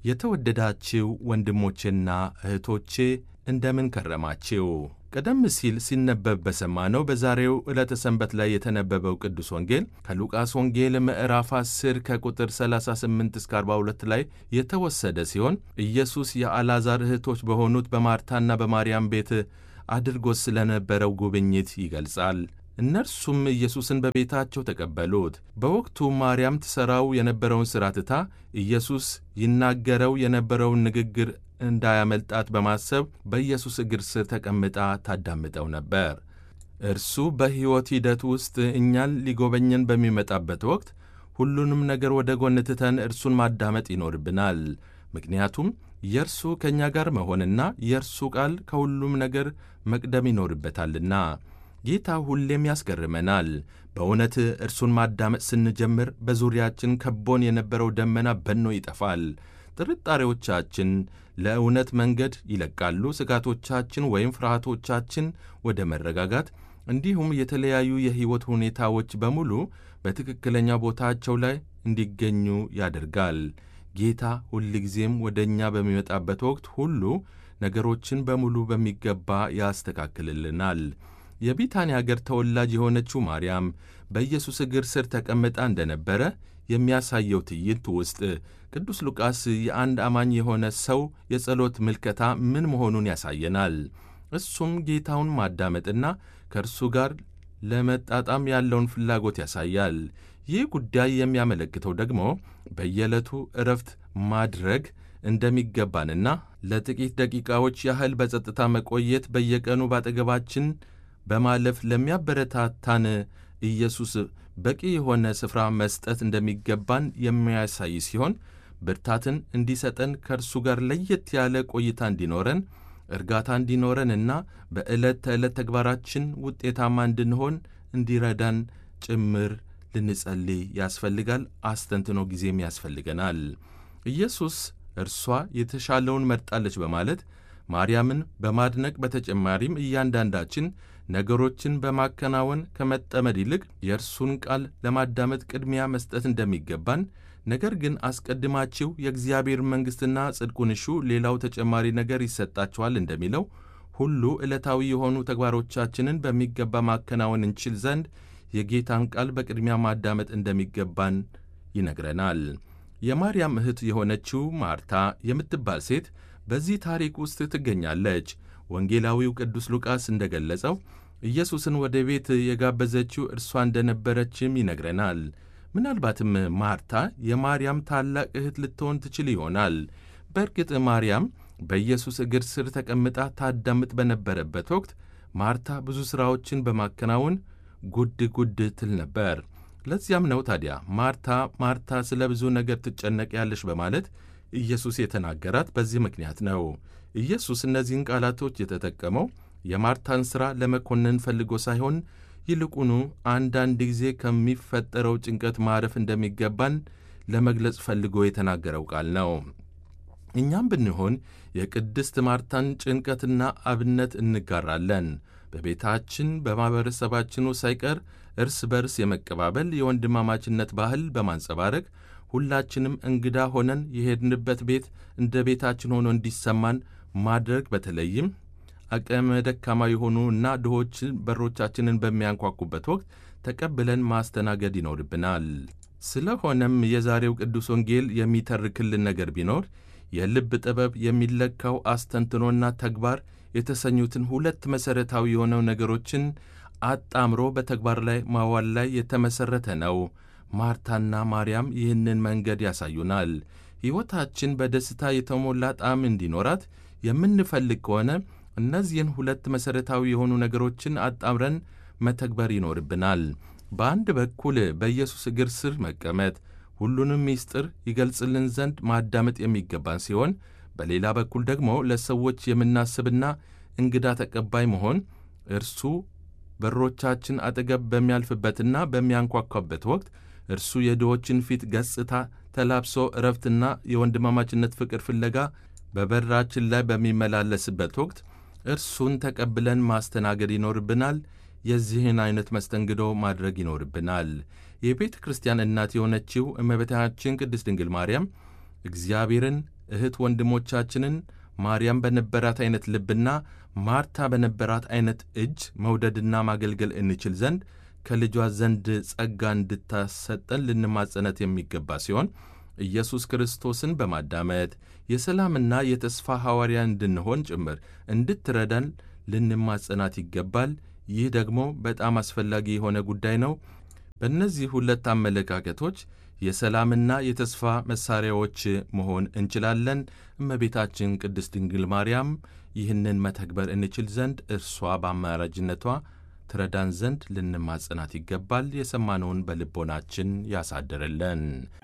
የተወደዳችው ወንድሞቼና እህቶቼ እንደምን ከረማችው? ቀደም ሲል ሲነበብ በሰማነው በዛሬው ዕለተ ሰንበት ላይ የተነበበው ቅዱስ ወንጌል ከሉቃስ ወንጌል ምዕራፍ 10 ከቁጥር 38 እስከ 42 ላይ የተወሰደ ሲሆን ኢየሱስ የአልዓዛር እህቶች በሆኑት በማርታና በማርያም ቤት አድርጎት ስለነበረው ጉብኝት ይገልጻል። እነርሱም ኢየሱስን በቤታቸው ተቀበሉት። በወቅቱ ማርያም ትሠራው የነበረውን ሥራ ትታ ኢየሱስ ይናገረው የነበረውን ንግግር እንዳያመልጣት በማሰብ በኢየሱስ እግር ስር ተቀምጣ ታዳምጠው ነበር። እርሱ በሕይወት ሂደት ውስጥ እኛን ሊጎበኘን በሚመጣበት ወቅት ሁሉንም ነገር ወደ ጎን ትተን እርሱን ማዳመጥ ይኖርብናል። ምክንያቱም የእርሱ ከእኛ ጋር መሆንና የእርሱ ቃል ከሁሉም ነገር መቅደም ይኖርበታልና። ጌታ ሁሌም ያስገርመናል። በእውነት እርሱን ማዳመጥ ስንጀምር በዙሪያችን ከቦን የነበረው ደመና በኖ ይጠፋል። ጥርጣሬዎቻችን ለእውነት መንገድ ይለቃሉ። ስጋቶቻችን ወይም ፍርሃቶቻችን ወደ መረጋጋት፣ እንዲሁም የተለያዩ የሕይወት ሁኔታዎች በሙሉ በትክክለኛ ቦታቸው ላይ እንዲገኙ ያደርጋል። ጌታ ሁልጊዜም ወደ እኛ በሚመጣበት ወቅት ሁሉ ነገሮችን በሙሉ በሚገባ ያስተካክልልናል። የቢታንያ አገር ተወላጅ የሆነችው ማርያም በኢየሱስ እግር ስር ተቀምጣ እንደነበረ የሚያሳየው ትዕይንት ውስጥ ቅዱስ ሉቃስ የአንድ አማኝ የሆነ ሰው የጸሎት ምልከታ ምን መሆኑን ያሳየናል። እሱም ጌታውን ማዳመጥና ከእርሱ ጋር ለመጣጣም ያለውን ፍላጎት ያሳያል። ይህ ጉዳይ የሚያመለክተው ደግሞ በየዕለቱ እረፍት ማድረግ እንደሚገባንና ለጥቂት ደቂቃዎች ያህል በጸጥታ መቆየት በየቀኑ ባጠገባችን በማለፍ ለሚያበረታታን ኢየሱስ በቂ የሆነ ስፍራ መስጠት እንደሚገባን የሚያሳይ ሲሆን ብርታትን እንዲሰጠን ከእርሱ ጋር ለየት ያለ ቆይታ እንዲኖረን እርጋታ እንዲኖረንና በዕለት ተዕለት ተግባራችን ውጤታማ እንድንሆን እንዲረዳን ጭምር ልንጸልይ ያስፈልጋል። አስተንትኖ ጊዜም ያስፈልገናል። ኢየሱስ እርሷ የተሻለውን መርጣለች በማለት ማርያምን በማድነቅ በተጨማሪም እያንዳንዳችን ነገሮችን በማከናወን ከመጠመድ ይልቅ የእርሱን ቃል ለማዳመጥ ቅድሚያ መስጠት እንደሚገባን፣ ነገር ግን አስቀድማችሁ የእግዚአብሔር መንግሥትና ጽድቁን እሹ፣ ሌላው ተጨማሪ ነገር ይሰጣችኋል እንደሚለው ሁሉ ዕለታዊ የሆኑ ተግባሮቻችንን በሚገባ ማከናወን እንችል ዘንድ የጌታን ቃል በቅድሚያ ማዳመጥ እንደሚገባን ይነግረናል። የማርያም እህት የሆነችው ማርታ የምትባል ሴት በዚህ ታሪክ ውስጥ ትገኛለች። ወንጌላዊው ቅዱስ ሉቃስ እንደገለጸው ኢየሱስን ወደ ቤት የጋበዘችው እርሷ እንደነበረችም ይነግረናል። ምናልባትም ማርታ የማርያም ታላቅ እህት ልትሆን ትችል ይሆናል። በእርግጥ ማርያም በኢየሱስ እግር ስር ተቀምጣ ታዳምጥ በነበረበት ወቅት ማርታ ብዙ ሥራዎችን በማከናወን ጉድ ጉድ ትል ነበር። ለዚያም ነው ታዲያ ማርታ ማርታ ስለ ብዙ ነገር ትጨነቂያለሽ በማለት ኢየሱስ የተናገራት በዚህ ምክንያት ነው። ኢየሱስ እነዚህን ቃላቶች የተጠቀመው የማርታን ሥራ ለመኮነን ፈልጎ ሳይሆን ይልቁኑ አንዳንድ ጊዜ ከሚፈጠረው ጭንቀት ማረፍ እንደሚገባን ለመግለጽ ፈልጎ የተናገረው ቃል ነው። እኛም ብንሆን የቅድስት ማርታን ጭንቀትና አብነት እንጋራለን። በቤታችን በማኅበረሰባችን ውስጥ ሳይቀር እርስ በርስ የመቀባበል የወንድማማችነት ባህል በማንጸባረቅ ሁላችንም እንግዳ ሆነን የሄድንበት ቤት እንደ ቤታችን ሆኖ እንዲሰማን ማድረግ በተለይም አቅመ ደካማ የሆኑ እና ድሆችን በሮቻችንን በሚያንኳኩበት ወቅት ተቀብለን ማስተናገድ ይኖርብናል። ስለሆነም የዛሬው ቅዱስ ወንጌል የሚተርክልን ነገር ቢኖር የልብ ጥበብ የሚለካው አስተንትኖና ተግባር የተሰኙትን ሁለት መሠረታዊ የሆነው ነገሮችን አጣምሮ በተግባር ላይ ማዋል ላይ የተመሠረተ ነው። ማርታና ማርያም ይህንን መንገድ ያሳዩናል። ሕይወታችን በደስታ የተሞላ ጣዕም እንዲኖራት የምንፈልግ ከሆነ እነዚህን ሁለት መሠረታዊ የሆኑ ነገሮችን አጣምረን መተግበር ይኖርብናል። በአንድ በኩል በኢየሱስ እግር ስር መቀመጥ ሁሉንም ምስጢር ይገልጽልን ዘንድ ማዳመጥ የሚገባን ሲሆን፣ በሌላ በኩል ደግሞ ለሰዎች የምናስብና እንግዳ ተቀባይ መሆን እርሱ በሮቻችን አጠገብ በሚያልፍበትና በሚያንኳኳበት ወቅት እርሱ የድሆችን ፊት ገጽታ ተላብሶ እረፍትና የወንድማማችነት ፍቅር ፍለጋ በበራችን ላይ በሚመላለስበት ወቅት እርሱን ተቀብለን ማስተናገድ ይኖርብናል። የዚህን አይነት መስተንግዶ ማድረግ ይኖርብናል። የቤተ ክርስቲያን እናት የሆነችው እመቤታችን ቅድስት ድንግል ማርያም እግዚአብሔርን እህት ወንድሞቻችንን ማርያም በነበራት ዐይነት ልብና ማርታ በነበራት ዐይነት እጅ መውደድና ማገልገል እንችል ዘንድ ከልጇ ዘንድ ጸጋ እንድታሰጠን ልንማጸነት የሚገባ ሲሆን ኢየሱስ ክርስቶስን በማዳመጥ የሰላምና የተስፋ ሐዋርያ እንድንሆን ጭምር እንድትረዳን ልንማጸናት ይገባል። ይህ ደግሞ በጣም አስፈላጊ የሆነ ጉዳይ ነው። በእነዚህ ሁለት አመለካከቶች የሰላምና የተስፋ መሣሪያዎች መሆን እንችላለን። እመቤታችን ቅድስት ድንግል ማርያም ይህንን መተግበር እንችል ዘንድ እርሷ በአማራጅነቷ ትረዳን ዘንድ ልንማጸናት ይገባል። የሰማነውን በልቦናችን ያሳድርልን።